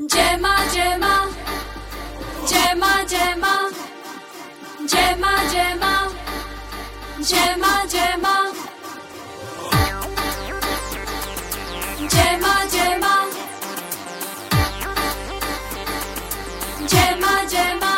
जय माँ जय माँ जय माँ जय माँ जय माँ जय माँ जय माँ जय माँ जय माँ जय माँ जय माँ जय माँ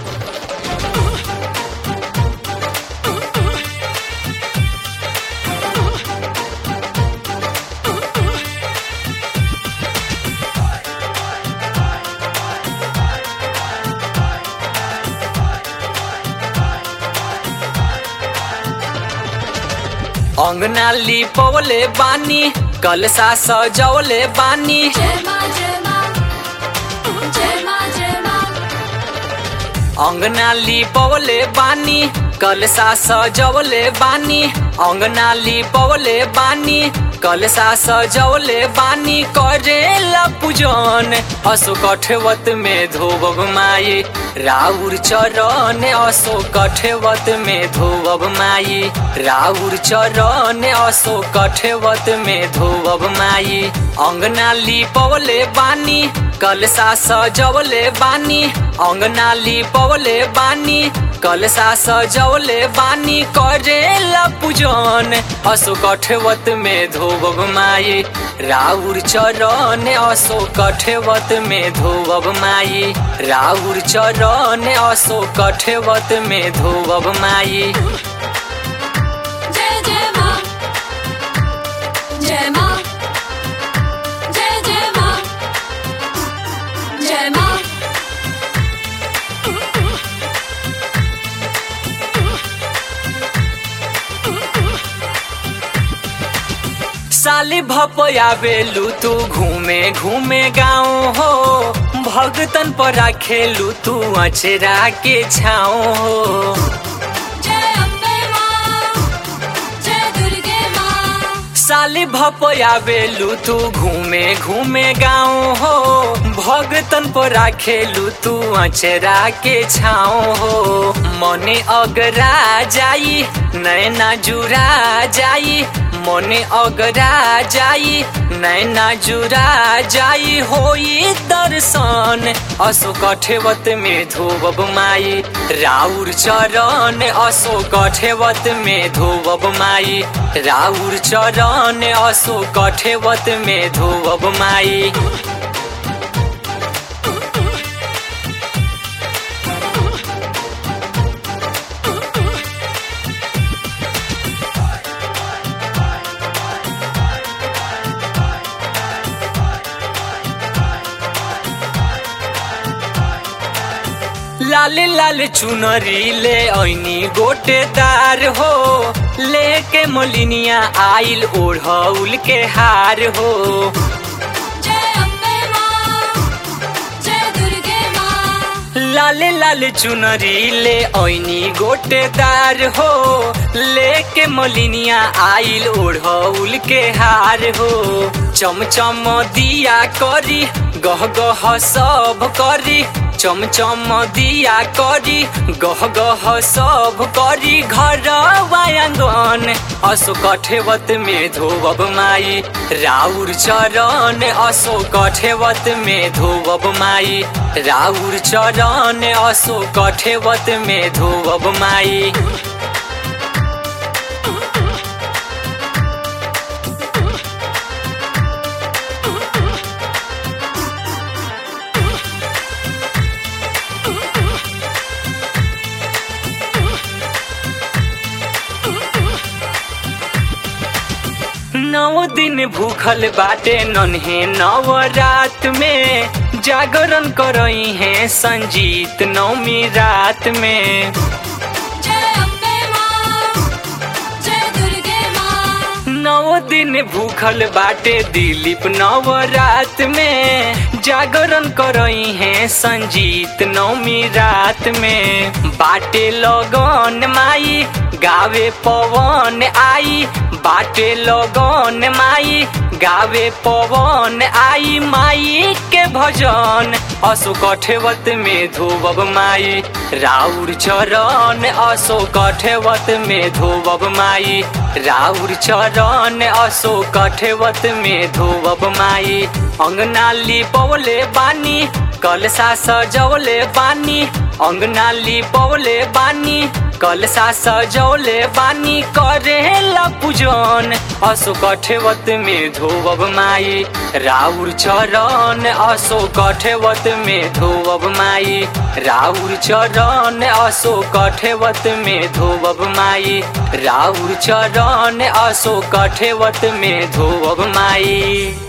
अंगना लिपवले बानी कलसा सजवले बानी जय माँ जय माँ जय माँ जय माँ अंगना लिपवले बानी कलसा सजवले बानी अंगना लिपवले बानी कलसा सजवले बानी करेला पूजन असो कठवत में धोबब माई राउर चरण असो कठवत में धोबब माई राउर चरण असो कठवत में धोबब माई अंगना लिपवले बानी कलसा सजवले बानी अंगना लिपवले बानी कलसा सजवले बानी करेला पूजन असो कठवत में धोबब माई राउर चरण असो कठवत में धोबब माई राउर चरण असो कठवत में धोबब माई जय जय माँ जय माँ जय जय माँ जय माँ साली भपयावेलू तू घूमे घूमे गाँव हो भगतन पर खेलू तू अचरा के छाओ हो जय अम्बे माँ जय दुर्गे माँ साली भपयावेलू तू घूमे घूमे गाँव हो भगतन पर खेलू तू अचरा के छाओ हो मने अगरा जाई नैना जुरा जाई मने अगरा जाई नैना जुरा जाई होई दर्शन असो कठेवत में धोबब माई राउर चरण असो कठेवत में धोबब माई राउर चरण असो कठेवत में धोबब माई लाल लाल चुनरी ले ऐनी गोटेदार हो लेके मोलिनिया आइल ओढ़ौल के हार हो जय अम्बे माँ जय दुर्गे माँ लाल लाल चुनरी ले ऐनी गोटेदार हो लेके मोलिनिया आइल ओढ़ौल के हार हो चमचम दिया करी गह गह सब करी चमचम दिया करी गह गह सब करी घर आंगन असो कठेवत में धोबब माई राउर चरण असो कठेवत में धोबब माई राउर चरण असो कठेवत में धोबब माई नौ दिन भूखल बाटे नन्हे नव रात में जागरण करई है संजीत नौमी रात में जय अम्बे माँ जय दुर्गे माँ नौ दिन भूखल बाटे दिलीप नव रात में जागरण करई है संजीत नौमी रात में बाटे लगन माई गावे पवन आई बाटे लगन माई गावे पवन आई माई के भजन असो कठेवत में धोबब माई राउर चरण असो कठेवत में धोबब माई राउर चरण असो कठेवत में धोबब माई अंगना लिपवले बानी कलसा सजवले बानी अंगना लिपवले बानी कलसा सजौले बानी करेला पूजन असो कठेवत में धोबब माई राउर चरण असो कठेवत में धोबब माई राउर चरण असो कठेवत में धोबब माई राउर चरण असो कठेवत में धोबब माई